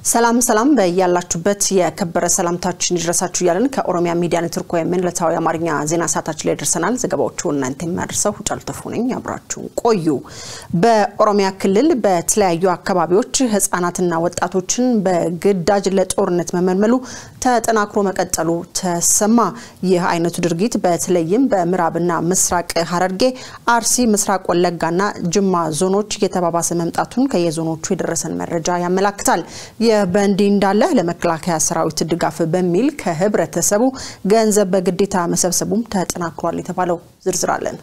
ሰላም ሰላም በያላችሁበት የከበረ ሰላምታችን ይድረሳችሁ እያለን ከኦሮሚያ ሚዲያ ኔትወርክ ወይም ዕለታዊ አማርኛ ዜና ሰዓታችን ላይ ደርሰናል። ዘገባዎቹ እናንተ የሚያደርሰው ጫሉ ተፉ ነኝ። አብራችሁን ቆዩ። በኦሮሚያ ክልል በተለያዩ አካባቢዎች ህጻናትና ወጣቶችን በግዳጅ ለጦርነት መመልመሉ ተጠናክሮ መቀጠሉ ተሰማ። ይህ አይነቱ ድርጊት በተለይም በምዕራብና ምስራቅ ሐረርጌ፣ አርሲ፣ ምስራቅ ወለጋና ጅማ ዞኖች እየተባባሰ መምጣቱን ከየዞኖቹ የደረሰን መረጃ ያመላክታል። በእንዲህ እንዳለ ለመከላከያ ሰራዊት ድጋፍ በሚል ከህብረተሰቡ ገንዘብ በግዴታ መሰብሰቡም ተጠናክሯል የተባለው ዝርዝር አለን።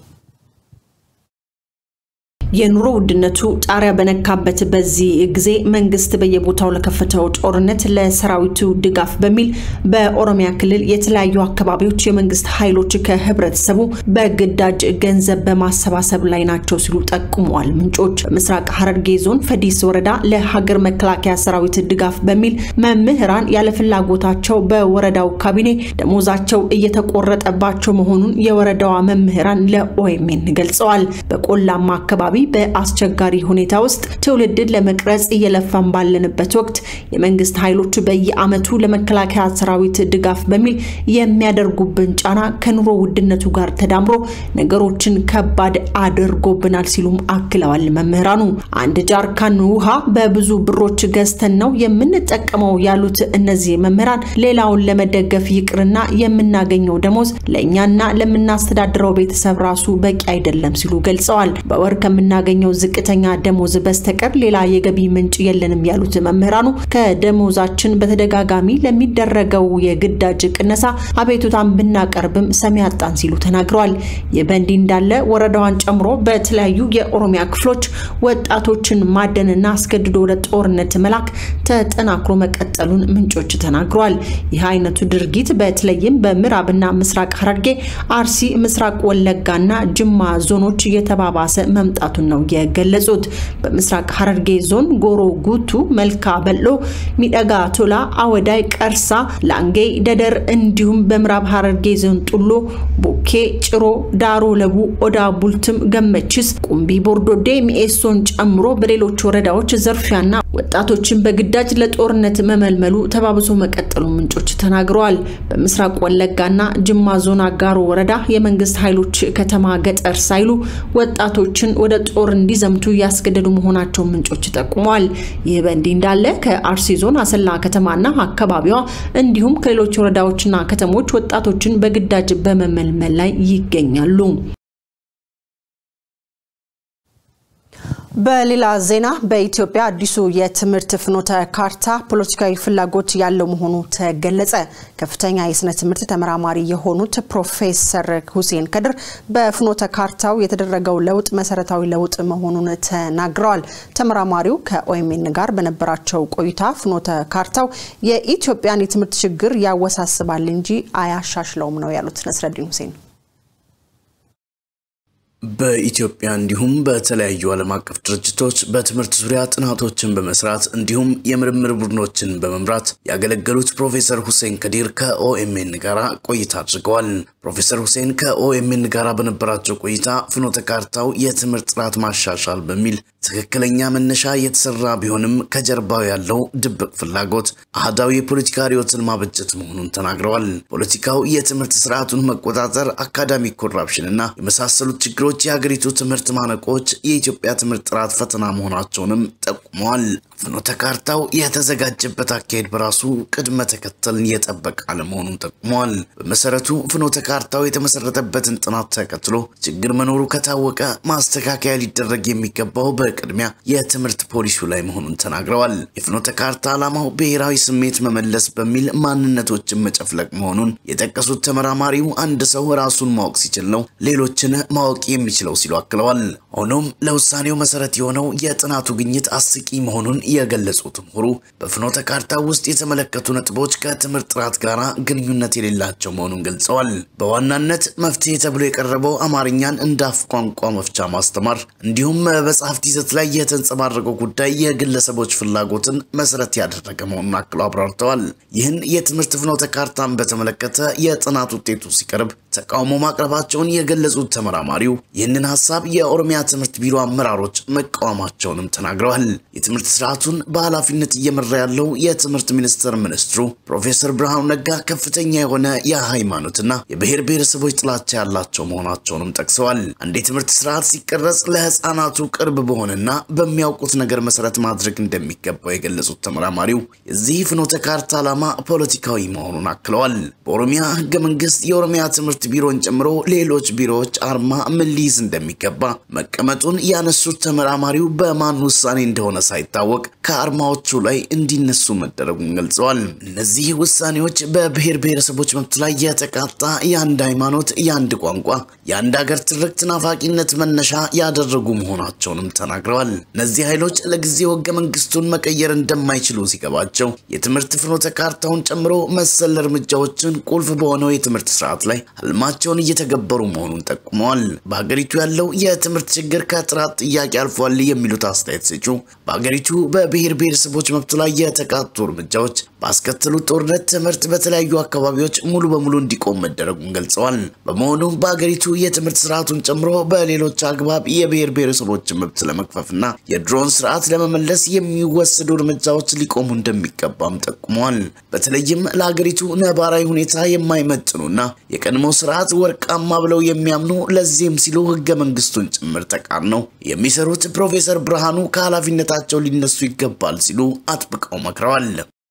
የኑሮ ውድነቱ ጣሪያ በነካበት በዚህ ጊዜ መንግስት በየቦታው ለከፈተው ጦርነት ለሰራዊቱ ድጋፍ በሚል በኦሮሚያ ክልል የተለያዩ አካባቢዎች የመንግስት ኃይሎች ከህብረተሰቡ በግዳጅ ገንዘብ በማሰባሰብ ላይ ናቸው ሲሉ ጠቁመዋል ምንጮች። በምስራቅ ሐረርጌ ዞን ፈዲስ ወረዳ ለሀገር መከላከያ ሰራዊት ድጋፍ በሚል መምህራን ያለፍላጎታቸው በወረዳው ካቢኔ ደሞዛቸው እየተቆረጠባቸው መሆኑን የወረዳዋ መምህራን ለኦኤምኤን ገልጸዋል። በቆላማ አካባቢ በአስቸጋሪ ሁኔታ ውስጥ ትውልድን ለመቅረጽ እየለፋን ባለንበት ወቅት የመንግስት ኃይሎች በየዓመቱ ለመከላከያ ሰራዊት ድጋፍ በሚል የሚያደርጉብን ጫና ከኑሮ ውድነቱ ጋር ተዳምሮ ነገሮችን ከባድ አድርጎብናል ሲሉም አክለዋል። መምህራኑ አንድ ጃርካን ውሃ በብዙ ብሮች ገዝተን ነው የምንጠቀመው ያሉት እነዚህ መምህራን ሌላውን ለመደገፍ ይቅርና የምናገኘው ደሞዝ ለእኛና ለምናስተዳድረው ቤተሰብ ራሱ በቂ አይደለም ሲሉ ገልጸዋል። በወር ከምናገኘው ዝቅተኛ ደሞዝ በስተቀር ሌላ የገቢ ምንጭ የለንም ያሉት መምህራኑ ከደሞዛችን በተደጋጋሚ ለሚደረገው የግዳጅ ቅነሳ አቤቱታን ብናቀርብም ሰሚ አጣን ሲሉ ተናግረዋል። ይህ በእንዲህ እንዳለ ወረዳዋን ጨምሮ በተለያዩ የኦሮሚያ ክፍሎች ወጣቶችን ማደንና አስገድዶ ወደ ጦርነት መላክ ተጠናክሮ መቀጠሉን ምንጮች ተናግረዋል። ይህ አይነቱ ድርጊት በተለይም በምዕራብና ምስራቅ ሐረርጌ፣ አርሲ፣ ምስራቅ ወለጋና ጅማ ዞኖች እየተባባሰ መምጣቱን ነው የገለጹት። በምስራቅ ሐረርጌ ዞን ጎሮ ጉቱ፣ መልካ በሎ፣ ሚደጋ ቶላ፣ አወዳይ፣ ቀርሳ፣ ላንጌ፣ ደደር እንዲሁም በምዕራብ ሐረርጌ ዞን ጡሎ፣ ቦኬ፣ ጭሮ፣ ዳሮ ለቡ፣ ኦዳ ቡልትም፣ ገመችስ፣ ቁምቢ፣ ቦርዶዴ፣ ሚኤሶን ጨምሮ በሌሎች ወረዳዎች ዘርፊያና ወጣቶችን በግዳጅ ለጦርነት መመልመሉ ተባብሶ መቀጠሉ ምንጮች ተናግረዋል። በምስራቅ ወለጋና ጅማ ዞን አጋሮ ወረዳ የመንግስት ኃይሎች ከተማ ገጠር ሳይሉ ወጣቶችን ወደ ጦር እንዲዘምቱ እያስገደዱ መሆናቸው ምንጮች ጠቁመዋል። ይህ በእንዲህ እንዳለ ከአርሲ ዞን አሰላ ከተማና አካባቢዋ እንዲሁም ከሌሎች ወረዳዎችና ከተሞች ወጣቶችን በግዳጅ በመመልመል ላይ ይገኛሉ። በሌላ ዜና በኢትዮጵያ አዲሱ የትምህርት ፍኖተ ካርታ ፖለቲካዊ ፍላጎት ያለው መሆኑ ተገለጸ። ከፍተኛ የስነ ትምህርት ተመራማሪ የሆኑት ፕሮፌሰር ሁሴን ከድር በፍኖተ ካርታው የተደረገው ለውጥ መሰረታዊ ለውጥ መሆኑን ተናግረዋል። ተመራማሪው ከኦኤምኤን ጋር በነበራቸው ቆይታ ፍኖተ ካርታው የኢትዮጵያን የትምህርት ችግር ያወሳስባል እንጂ አያሻሽለውም ነው ያሉት። ነስረዲን ሁሴን በኢትዮጵያ እንዲሁም በተለያዩ ዓለም አቀፍ ድርጅቶች በትምህርት ዙሪያ ጥናቶችን በመስራት እንዲሁም የምርምር ቡድኖችን በመምራት ያገለገሉት ፕሮፌሰር ሁሴን ከዲር ከኦኤምኤን ጋር ቆይታ አድርገዋል። ፕሮፌሰር ሁሴን ከኦኤምኤን ጋር በነበራቸው ቆይታ ፍኖተ ካርታው የትምህርት ጥራት ማሻሻል በሚል ትክክለኛ መነሻ የተሰራ ቢሆንም ከጀርባው ያለው ድብቅ ፍላጎት አህዳዊ የፖለቲካ ርዕዮትን ማበጀት መሆኑን ተናግረዋል። ፖለቲካው የትምህርት ስርዓቱን መቆጣጠር፣ አካዳሚክ ኮራፕሽንና የመሳሰሉት ችግሮች የሀገሪቱ ትምህርት ማነቆች የኢትዮጵያ ትምህርት ጥራት ፈተና መሆናቸውንም ጠቁመዋል። ፍኖተ ካርታው የተዘጋጀበት አካሄድ በራሱ ቅድመ ተከተልን የጠበቀ አለመሆኑን ጠቁመዋል። በመሰረቱ ፍኖተ ካርታው የተመሰረተበትን ጥናት ተከትሎ ችግር መኖሩ ከታወቀ ማስተካከያ ሊደረግ የሚገባው በቅድሚያ የትምህርት ፖሊሲው ላይ መሆኑን ተናግረዋል። የፍኖተ ካርታ ዓላማው ብሔራዊ ስሜት መመለስ በሚል ማንነቶችን መጨፍለቅ መሆኑን የጠቀሱት ተመራማሪው አንድ ሰው ራሱን ማወቅ ሲችል ነው ሌሎችን ማወቅ የሚችለው ሲሉ አክለዋል። ሆኖም ለውሳኔው መሰረት የሆነው የጥናቱ ግኝት አስቂ መሆኑን የገለጹት ምሁሩ በፍኖተ ካርታ ውስጥ የተመለከቱ ነጥቦች ከትምህርት ጥራት ጋር ግንኙነት የሌላቸው መሆኑን ገልጸዋል። በዋናነት መፍትሄ ተብሎ የቀረበው አማርኛን እንደ አፍ ቋንቋ መፍቻ ማስተማር እንዲሁም በመጽሐፍት ይዘት ላይ የተንጸባረቀው ጉዳይ የግለሰቦች ፍላጎትን መሰረት ያደረገ መሆኑን አክለው አብራርተዋል። ይህን የትምህርት ፍኖተ ካርታን በተመለከተ የጥናት ውጤቱ ሲቀርብ ተቃውሞ ማቅረባቸውን የገለጹት ተመራማሪው ይህንን ሀሳብ የኦሮሚያ ትምህርት ቢሮ አመራሮች መቃወማቸውንም ተናግረዋል። የትምህርት ስርዓቱን በኃላፊነት እየመራ ያለው የትምህርት ሚኒስቴር ሚኒስትሩ ፕሮፌሰር ብርሃኑ ነጋ ከፍተኛ የሆነ የሃይማኖትና የብሔር ብሔረሰቦች ጥላቻ ያላቸው መሆናቸውንም ጠቅሰዋል። አንድ የትምህርት ስርዓት ሲቀረጽ ለህፃናቱ ቅርብ በሆነና በሚያውቁት ነገር መሰረት ማድረግ እንደሚገባው የገለጹት ተመራማሪው የዚህ ፍኖተ ካርታ ዓላማ ፖለቲካዊ መሆኑን አክለዋል። በኦሮሚያ ህገ መንግስት የኦሮሚያ ትምህርት ቢሮን ጨምሮ ሌሎች ቢሮዎች አርማ ምን ሊይዝ እንደሚገባ መቀመጡን ያነሱት ተመራማሪው በማን ውሳኔ እንደሆነ ሳይታወቅ ከአርማዎቹ ላይ እንዲነሱ መደረጉን ገልጸዋል። እነዚህ ውሳኔዎች በብሔር ብሔረሰቦች መብት ላይ የተቃጣ የአንድ ሃይማኖት፣ የአንድ ቋንቋ፣ የአንድ ሀገር ትርክት ናፋቂነት መነሻ ያደረጉ መሆናቸውንም ተናግረዋል። እነዚህ ኃይሎች ለጊዜው ህገ መንግስቱን መቀየር እንደማይችሉ ሲገባቸው የትምህርት ፍኖተ ካርታውን ጨምሮ መሰል እርምጃዎችን ቁልፍ በሆነው የትምህርት ስርዓት ላይ ህልማቸውን እየተገበሩ መሆኑን ጠቁመዋል። በሀገሪቱ ያለው የትምህርት ችግር ከጥራት ጥያቄ አልፏል የሚሉት አስተያየት ሰጪው በሀገሪቱ በብሔር ብሔረሰቦች መብቱ ላይ የተቃጡ እርምጃዎች ባስከተሉት ጦርነት ትምህርት በተለያዩ አካባቢዎች ሙሉ በሙሉ እንዲቆም መደረጉን ገልጸዋል። በመሆኑም በሀገሪቱ የትምህርት ስርዓቱን ጨምሮ በሌሎች አግባብ የብሔር ብሔረሰቦችን መብት ለመክፈፍና የድሮን ስርዓት ለመመለስ የሚወሰዱ እርምጃዎች ሊቆሙ እንደሚገባም ጠቁመዋል። በተለይም ለሀገሪቱ ነባራዊ ሁኔታ የማይመጥኑና የቀድሞ ስርዓት ወርቃማ ብለው የሚያምኑ ለዚህም ሲሉ ህገ መንግስቱን ጭምር ተቃርነው የሚሰሩት ፕሮፌሰር ብርሃኑ ከኃላፊነታቸው ሊነሱ ይገባል ሲሉ አጥብቀው መክረዋል።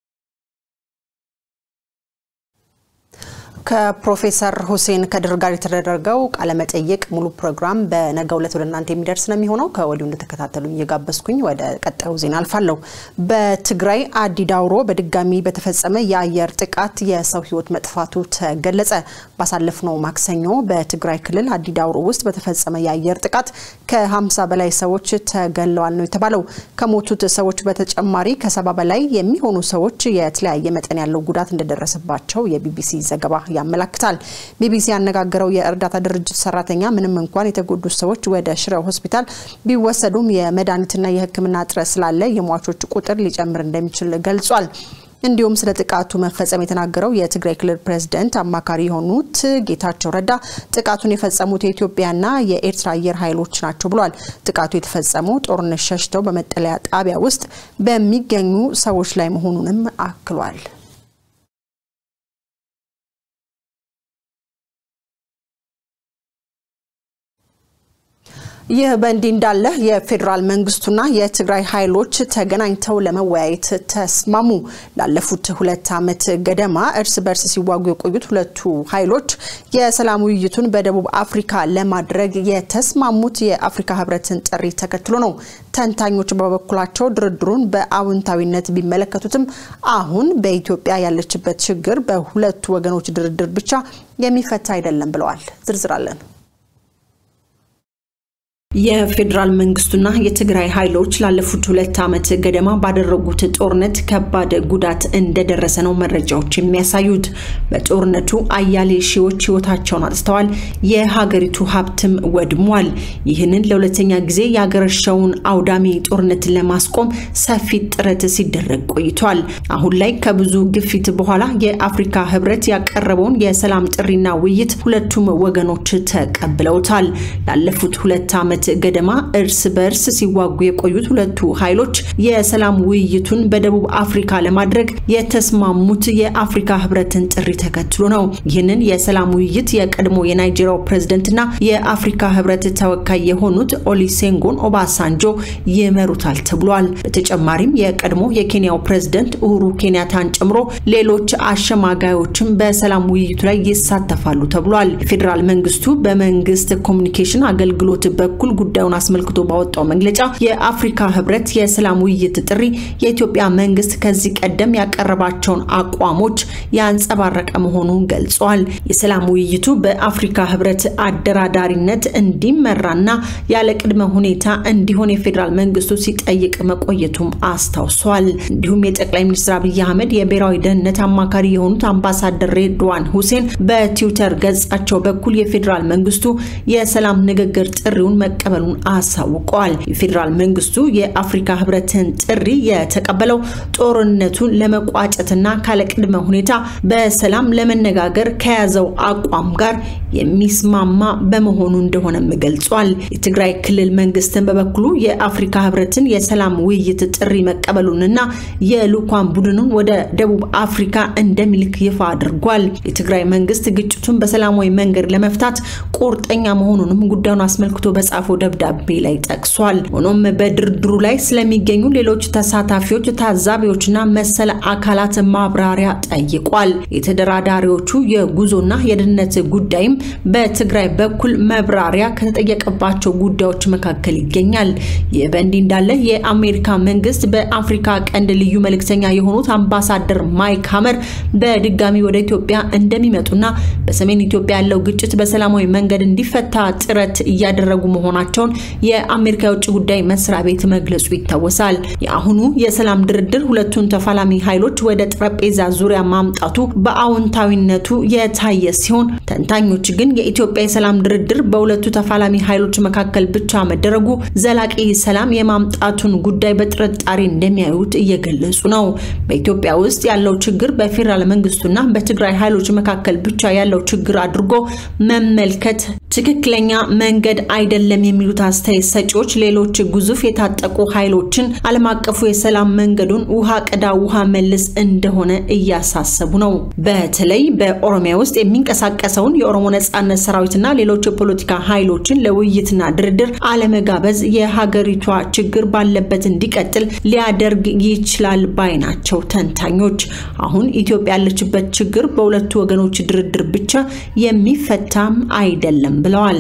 ከፕሮፌሰር ሁሴን ከድር ጋር የተደረገው ቃለመጠይቅ ሙሉ ፕሮግራም በነገው ዕለት ወደ እናንተ የሚደርስ ነው የሚሆነው። ከወዲሁ እንደተከታተሉኝ እየጋበዝኩኝ ወደ ቀጣዩ ዜና አልፋለሁ። በትግራይ አዲ ዳውሮ በድጋሚ በተፈጸመ የአየር ጥቃት የሰው ህይወት መጥፋቱ ተገለጸ። ባሳለፍነው ማክሰኞ በትግራይ ክልል አዲ ዳውሮ ውስጥ በተፈጸመ የአየር ጥቃት ከ50 በላይ ሰዎች ተገለዋል ነው የተባለው። ከሞቱት ሰዎች በተጨማሪ ከሰባ በላይ የሚሆኑ ሰዎች የተለያየ መጠን ያለው ጉዳት እንደደረሰባቸው የቢቢሲ ዘገባ ያመላክታል። ቢቢሲ ያነጋገረው የእርዳታ ድርጅት ሰራተኛ ምንም እንኳን የተጎዱት ሰዎች ወደ ሽረ ሆስፒታል ቢወሰዱም የመድኃኒትና የሕክምና እጥረት ስላለ የሟቾች ቁጥር ሊጨምር እንደሚችል ገልጿል። እንዲሁም ስለ ጥቃቱ መፈጸም የተናገረው የትግራይ ክልል ፕሬዝደንት አማካሪ የሆኑት ጌታቸው ረዳ ጥቃቱን የፈጸሙት የኢትዮጵያና የኤርትራ አየር ኃይሎች ናቸው ብሏል። ጥቃቱ የተፈጸመው ጦርነት ሸሽተው በመጠለያ ጣቢያ ውስጥ በሚገኙ ሰዎች ላይ መሆኑንም አክሏል። ይህ በእንዲህ እንዳለ የፌዴራል መንግስቱና የትግራይ ኃይሎች ተገናኝተው ለመወያየት ተስማሙ። ላለፉት ሁለት ዓመት ገደማ እርስ በርስ ሲዋጉ የቆዩት ሁለቱ ኃይሎች የሰላም ውይይቱን በደቡብ አፍሪካ ለማድረግ የተስማሙት የአፍሪካ ህብረትን ጥሪ ተከትሎ ነው። ተንታኞች በበኩላቸው ድርድሩን በአዎንታዊነት ቢመለከቱትም አሁን በኢትዮጵያ ያለችበት ችግር በሁለቱ ወገኖች ድርድር ብቻ የሚፈታ አይደለም ብለዋል። ዝርዝር አለን። የፌዴራል መንግስቱና የትግራይ ኃይሎች ላለፉት ሁለት ዓመት ገደማ ባደረጉት ጦርነት ከባድ ጉዳት እንደደረሰ ነው መረጃዎች የሚያሳዩት። በጦርነቱ አያሌ ሺዎች ህይወታቸውን አጥተዋል፣ የሀገሪቱ ሀብትም ወድሟል። ይህንን ለሁለተኛ ጊዜ የአገረሸውን አውዳሚ ጦርነትን ለማስቆም ሰፊ ጥረት ሲደረግ ቆይቷል። አሁን ላይ ከብዙ ግፊት በኋላ የአፍሪካ ህብረት ያቀረበውን የሰላም ጥሪና ውይይት ሁለቱም ወገኖች ተቀብለውታል። ላለፉት ሁለት ዓመት ገደማ እርስ በርስ ሲዋጉ የቆዩት ሁለቱ ኃይሎች የሰላም ውይይቱን በደቡብ አፍሪካ ለማድረግ የተስማሙት የአፍሪካ ህብረትን ጥሪ ተከትሎ ነው። ይህንን የሰላም ውይይት የቀድሞ የናይጄሪያው ፕሬዝደንትና የአፍሪካ ህብረት ተወካይ የሆኑት ኦሊሴንጎን ኦባሳንጆ ይመሩታል ተብሏል። በተጨማሪም የቀድሞ የኬንያው ፕሬዝደንት ኡሁሩ ኬንያታን ጨምሮ ሌሎች አሸማጋዮችም በሰላም ውይይቱ ላይ ይሳተፋሉ ተብሏል። የፌዴራል መንግስቱ በመንግስት ኮሚኒኬሽን አገልግሎት በኩል ጉዳዩን አስመልክቶ ባወጣው መግለጫ የአፍሪካ ህብረት የሰላም ውይይት ጥሪ የኢትዮጵያ መንግስት ከዚህ ቀደም ያቀረባቸውን አቋሞች ያንጸባረቀ መሆኑን ገልጿል። የሰላም ውይይቱ በአፍሪካ ህብረት አደራዳሪነት እንዲመራና ያለ ቅድመ ሁኔታ እንዲሆን የፌዴራል መንግስቱ ሲጠይቅ መቆየቱም አስታውሷል። እንዲሁም የጠቅላይ ሚኒስትር አብይ አህመድ የብሔራዊ ደህንነት አማካሪ የሆኑት አምባሳደር ሬድዋን ሁሴን በትዊተር ገጻቸው በኩል የፌዴራል መንግስቱ የሰላም ንግግር ጥሪውን መቀበሉን አሳውቀዋል። የፌዴራል መንግስቱ የአፍሪካ ህብረትን ጥሪ የተቀበለው ጦርነቱን ለመቋጨትና ካለቅድመ ሁኔታ በሰላም ለመነጋገር ከያዘው አቋም ጋር የሚስማማ በመሆኑ እንደሆነም ገልጿል። የትግራይ ክልል መንግስትን በበኩሉ የአፍሪካ ህብረትን የሰላም ውይይት ጥሪ መቀበሉንና የልዑካን ቡድኑን ወደ ደቡብ አፍሪካ እንደሚልክ ይፋ አድርጓል። የትግራይ መንግስት ግጭቱን በሰላማዊ መንገድ ለመፍታት ቁርጠኛ መሆኑንም ጉዳዩን አስመልክቶ በጻፈው ደብዳቤ ላይ ጠቅሷል። ሆኖም በድርድሩ ላይ ስለሚገኙ ሌሎች ተሳታፊዎች፣ ታዛቢዎችና መሰል አካላት ማብራሪያ ጠይቋል። የተደራዳሪዎቹ የጉዞና የደህንነት ጉዳይም በትግራይ በኩል መብራሪያ ከተጠየቀባቸው ጉዳዮች መካከል ይገኛል። ይህ በእንዲህ እንዳለ የአሜሪካ መንግስት በአፍሪካ ቀንድ ልዩ መልእክተኛ የሆኑት አምባሳደር ማይክ ሀመር በድጋሚ ወደ ኢትዮጵያ እንደሚመጡና በሰሜን ኢትዮጵያ ያለው ግጭት በሰላማዊ መንገድ እንዲፈታ ጥረት እያደረጉ መሆናቸውን የአሜሪካ የውጭ ጉዳይ መስሪያ ቤት መግለጹ ይታወሳል። የአሁኑ የሰላም ድርድር ሁለቱን ተፋላሚ ኃይሎች ወደ ጠረጴዛ ዙሪያ ማምጣቱ በአዎንታዊነቱ የታየ ሲሆን ተንታኞች ግን የኢትዮጵያ የሰላም ድርድር በሁለቱ ተፋላሚ ኃይሎች መካከል ብቻ መደረጉ ዘላቂ ሰላም የማምጣቱን ጉዳይ በጥርጣሬ እንደሚያዩት እየገለጹ ነው። በኢትዮጵያ ውስጥ ያለው ችግር በፌዴራል መንግስቱና በትግራይ ኃይሎች መካከል ብቻ ያለው ችግር አድርጎ መመልከት ትክክለኛ መንገድ አይደለም የሚሉት አስተያየት ሰጪዎች ሌሎች ግዙፍ የታጠቁ ኃይሎችን ዓለም አቀፉ የሰላም መንገዱን ውሃ ቅዳ ውሃ መልስ እንደሆነ እያሳሰቡ ነው። በተለይ በኦሮሚያ ውስጥ የሚንቀሳቀሰውን የኦሮሞ ነጻነት ሰራዊትና ሌሎች የፖለቲካ ኃይሎችን ለውይይትና ድርድር አለመጋበዝ የሀገሪቷ ችግር ባለበት እንዲቀጥል ሊያደርግ ይችላል ባይ ናቸው ተንታኞች። አሁን ኢትዮጵያ ያለችበት ችግር በሁለቱ ወገኖች ድርድር ብቻ የሚፈታም አይደለም ብለዋል።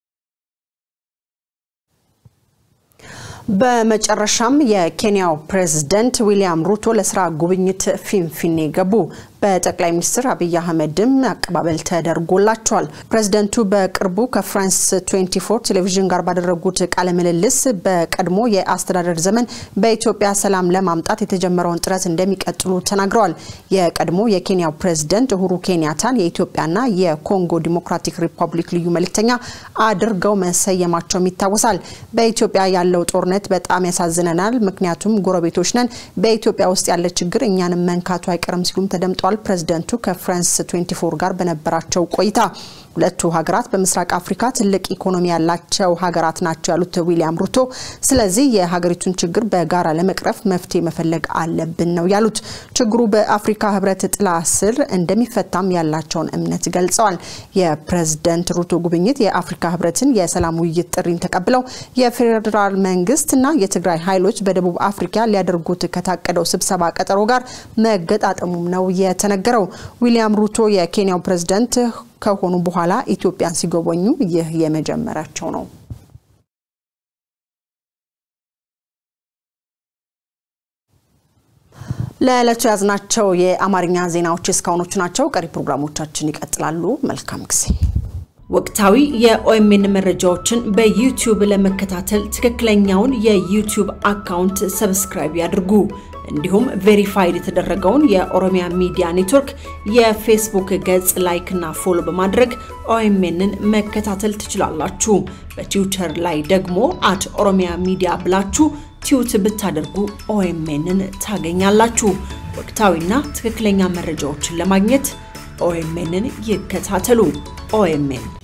በመጨረሻም የኬንያው ፕሬዝደንት ዊሊያም ሩቶ ለስራ ጉብኝት ፊንፊኔ ገቡ። በጠቅላይ ሚኒስትር አብይ አህመድም አቀባበል ተደርጎላቸዋል። ፕሬዝደንቱ በቅርቡ ከፍራንስ 24 ቴሌቪዥን ጋር ባደረጉት ቃለ ምልልስ በቀድሞ የአስተዳደር ዘመን በኢትዮጵያ ሰላም ለማምጣት የተጀመረውን ጥረት እንደሚቀጥሉ ተናግረዋል። የቀድሞ የኬንያው ፕሬዝደንት ኡሁሩ ኬንያታን የኢትዮጵያና የኮንጎ ዲሞክራቲክ ሪፐብሊክ ልዩ መልእክተኛ አድርገው መሰየማቸውም ይታወሳል። በኢትዮጵያ ያለው ጦርነት በጣም ያሳዝነናል፣ ምክንያቱም ጎረቤቶች ነን። በኢትዮጵያ ውስጥ ያለ ችግር እኛንም መንካቱ አይቀርም ሲሉም ተደምጧል። ፕሬዝደንቱ ከፍራንስ 24 ጋር በነበራቸው ቆይታ ሁለቱ ሀገራት በምስራቅ አፍሪካ ትልቅ ኢኮኖሚ ያላቸው ሀገራት ናቸው ያሉት ዊሊያም ሩቶ፣ ስለዚህ የሀገሪቱን ችግር በጋራ ለመቅረፍ መፍትሄ መፈለግ አለብን ነው ያሉት። ችግሩ በአፍሪካ ህብረት ጥላ ስር እንደሚፈታም ያላቸውን እምነት ገልጸዋል። የፕሬዝደንት ሩቶ ጉብኝት የአፍሪካ ህብረትን የሰላም ውይይት ጥሪን ተቀብለው የፌዴራል መንግስትና የትግራይ ኃይሎች በደቡብ አፍሪካ ሊያደርጉት ከታቀደው ስብሰባ ቀጠሮ ጋር መገጣጠሙም ነው የተነገረው። ዊሊያም ሩቶ የኬንያው ፕሬዝደንት ከሆኑ በኋላ ኢትዮጵያን ሲጎበኙ ይህ የመጀመሪያቸው ነው። ለዕለቱ ያዝናቸው የአማርኛ ዜናዎች እስካሁኖቹ ናቸው። ቀሪ ፕሮግራሞቻችን ይቀጥላሉ። መልካም ጊዜ። ወቅታዊ የኦኤምኤን መረጃዎችን በዩቲዩብ ለመከታተል ትክክለኛውን የዩቲዩብ አካውንት ሰብስክራይብ ያድርጉ። እንዲሁም ቬሪፋይድ የተደረገውን የኦሮሚያ ሚዲያ ኔትወርክ የፌስቡክ ገጽ ላይክ እና ፎሎ በማድረግ ኦኤምኤንን መከታተል ትችላላችሁ። በትዊተር ላይ ደግሞ አት ኦሮሚያ ሚዲያ ብላችሁ ቲዩት ብታደርጉ ኦኤምኤንን ታገኛላችሁ። ወቅታዊና ትክክለኛ መረጃዎችን ለማግኘት ኦኤምኤንን ይከታተሉ። ኦኤምኤን